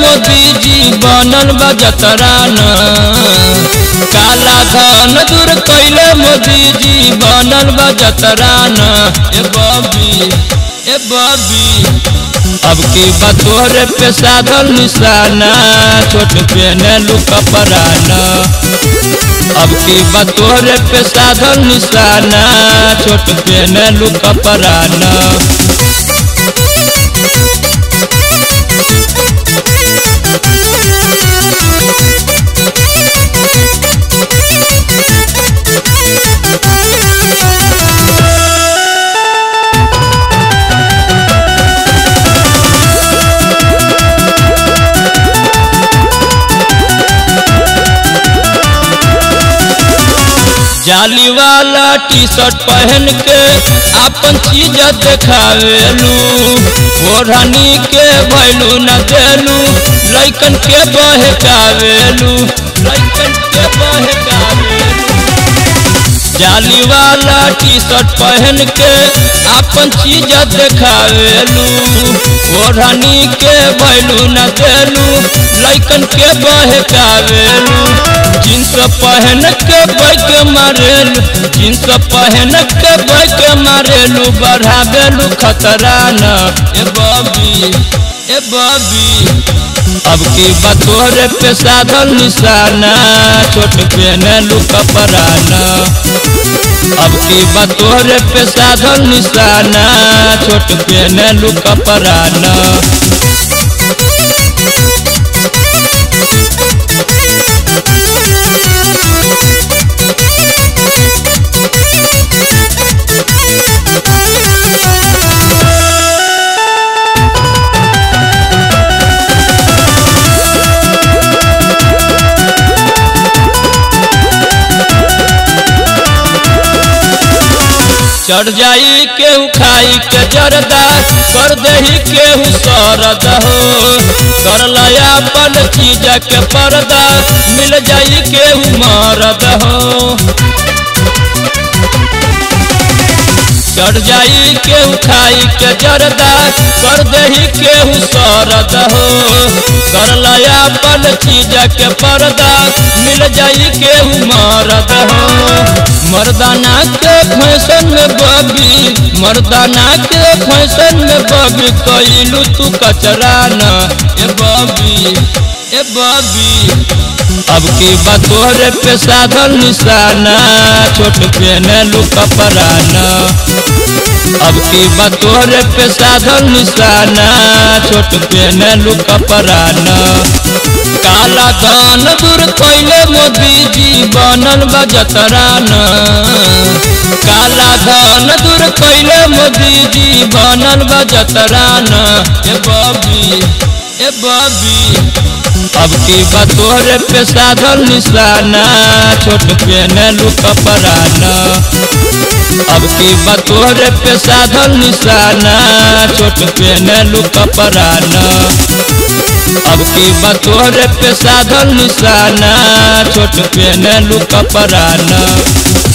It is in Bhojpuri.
मोदी जी बनल बा जतरान काला धन दूर कैले मोदी जी बनल बा जतरान ए बबी ए बबी अब की बतोरे पे साधल निशाना छोट पेने लुका पराना अब की बतोरे पे साधल निशाना छोट पेने लुका पराना जाली वाला टी शर्ट पहन के अपन चीज देखावेलू ओढ़नी के भैलू न देलू लैकन के बहकावेलू लैकन के बहकावेलू जाली वाला टी शर्ट पहन के अपन चीज देखावेलू ओढ़नी के भैलू न देलू लैकन के बहकावेलू जींस पहन के बैक मारेलू जींस पहन के बैक मारेलू बढ़ावेलू खतरा न ए बबी ए बबी अब की बतोरे पे साधल निशाना छोट पहनलू कपराना अब की बतोरे पे साधल निशाना छोट पहनलू कपराना चढ़ जाई केहू खाई के जरदा कर दही केहू सरद हो कर लया अपन चीज के पर्दा मिल जाई केहू मरद हो चढ़ जाई केहू खाई के जरदा कर दही केहू सरद हो कर लया अपन चीज के पर्दा मिल जाई केहू मरद हो मर्दाना के फैशन में बबी मर्दाना के फैशन में बबी कैलू तू कचरा न ए बबी ए बबी अब की बतोरे पे साधल निशाना छोट पहनलू कपराना अब की बतोरे पे साधल निशाना छोट पहनलू कपराना काला धन दूर कैले मोदी जी बनल बा जतरान काला धन दूर कैले मोदी जी बनल बा जतरान ए बबी ए बबी अब की बतोरे पे साधल निशाना छोट पहनलू कपराना अब की बतोरे पे साधल निशाना छोट पहनलू कपराना अब की बतोरे पे साधल निशाना छोट पहनलू कपराना